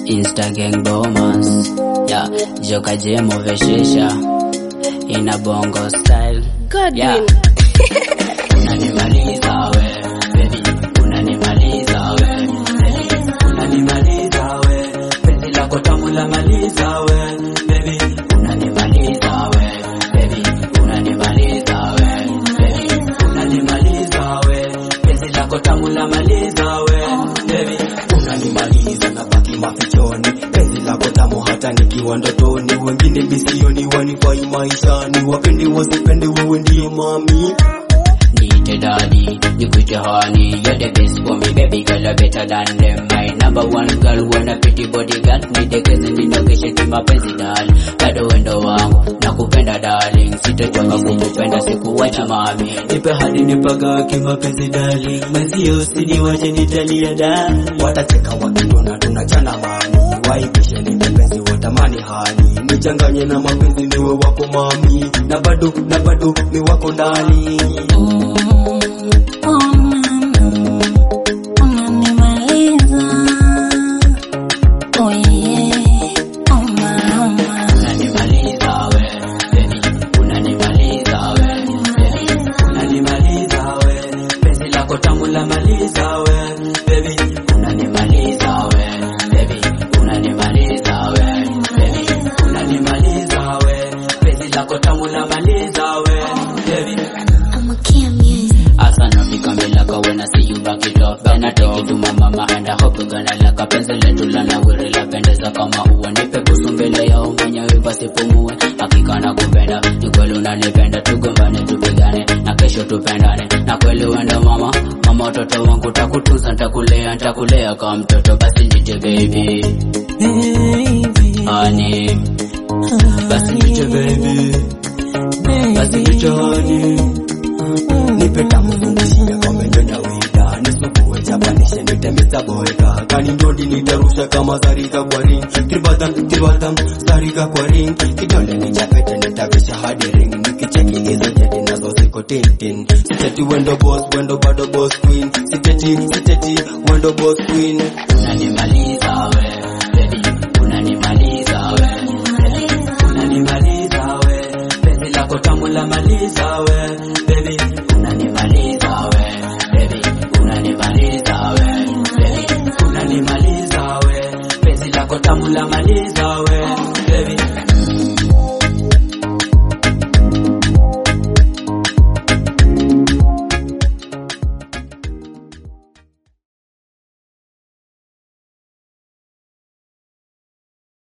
Insta gang bomas yeah, joka jemo veshesha ina bongo style Godwin. yeah. Unanimaliza we baby, unanimaliza we baby, unanimaliza we penzi lako tamu la maliza we baby, unanimaliza we baby, unanimaliza we baby, unanimaliza we penzi lako tamu la maliza we baby, unanimaliza na baki mafichoni penzi lako tamu hata nikiwa ndotoni wengine bisioni wanifai maishani wapende wasipende wewe ndiye mami Niite daddy, nikuite honey You're the best for me, baby girl, you're better than them My number one girl, wanna pretty bodyguard Nidekeze ninogeshe kimapenzi dali Bado wendo wangu, nakupenda darling Sitochoka kukupenda, sikuwacha mami Nipe hadi nipaga kimapenzi darling Mwenzio usiniwache nitalia darling watacheka wakitona tunachana mami waibishe ni mapenzi watamani hani nichanganye na mapenzi niwe wako mami na bado na bado ni wako ndani Unanimaliza we, baby, unanimaliza we, baby, unanimaliza we, penzi lako tamu la maliza we, baby, unanimaliza we, baby, unanimaliza we, baby, unanimaliza we, penzi lako tamu la maliza we, baby. Asa nafika milaka when I see you back it up Then I take it to my mama and I hope you gonna like a penzi letu la nawiri la pendeza kama ua Nipe busu mbele yao mwenyewe basi pumue Hakika na kupenda, ni kweli unanipenda Tugombane tupigane, na kesho tupendane Na kweli wenda mama, mama watoto wangu Takutunza, ntakulea, ntakulea kama mtoto Basi nite baby, honey Basi nite baby, basi nite honey nipe tamu zungishia kama nyonya wida nisukuwe chapanishe nitemeza boeka kani ndondi nitarusha kama zarika kwa ring kibadam kibadam zarika kwa ring kidole ni chapete nitavisha hadi ring nikicheki hizo jeti nazo ziko tintin siteti wendo boss wendo bado boss queen siteti siteti wendo boss queen unanimaliza we baby unanimaliza we baby unanimaliza we penzi lako tamu la maliza we baby unanimaliza we baby unanimaliza we baby unanimaliza we penzi lako tamu la maliza we